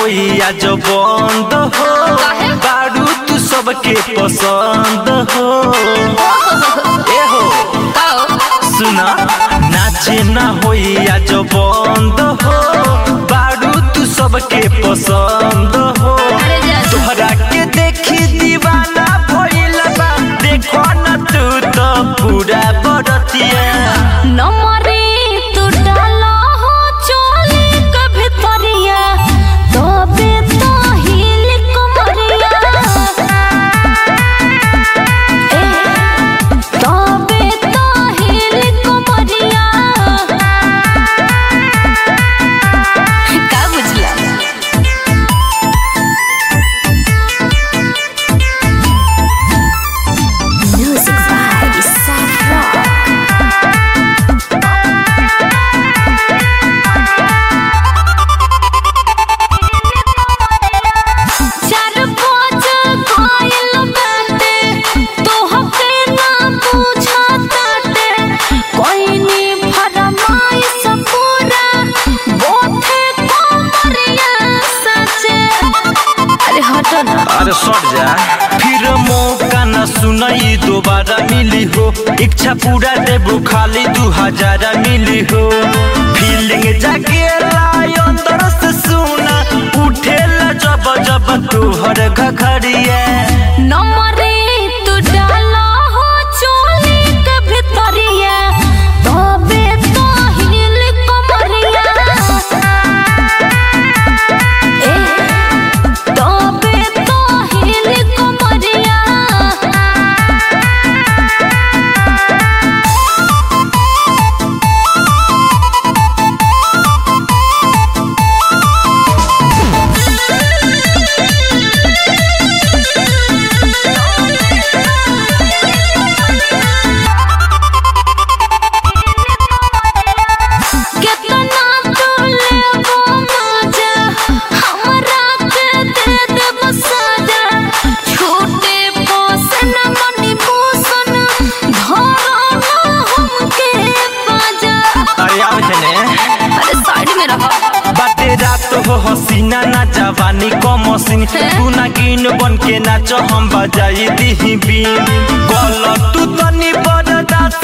होई आज बंद हो काहे? बारू तू सबके पसंद हो ए हो सुना नाचे ना होई आज बंद हो बारू तू सबके पसंद हो अरे जा। तोहरा के देखी दीवाना भइल बा देखो ना तू तो पूरा बरतिया नमरे तू डाला हो चोली के भितरिया तबे तो हिल कमरिया ए तबे तो हिल कमरिया का बुझला Music by Saffron. चार पाँच कोयल बाटे तोहके ना बुझाताटे कोइनी फरमाइश पूरा बोथे कोमरिया सचे अरे हटो ना अरे सट जा फिर मौका न सुनई दोबारा मिली हो इच्छा पूरा देबू खाली दू हजार मिली हो फीलिंग जागे लाई अंदर से सुना उठेला जब जब तोहर घघरिया नमरे तू डाला हो चोली के भितरिया तबे तो हिल कमरिया ए तबे तो हिल कमरिया केतना तू लेबो मजा हमरा के दे देब सजा छूटे पोसन मनी पोसन धरो ना हमके बाजा अरे आओ जने अरे साइड में रहो बाटे रात हो हसीना ना जवानी को मसीन तू ना गिन बन के नाच हम बजाई दी बीन गल तू तनी बरदास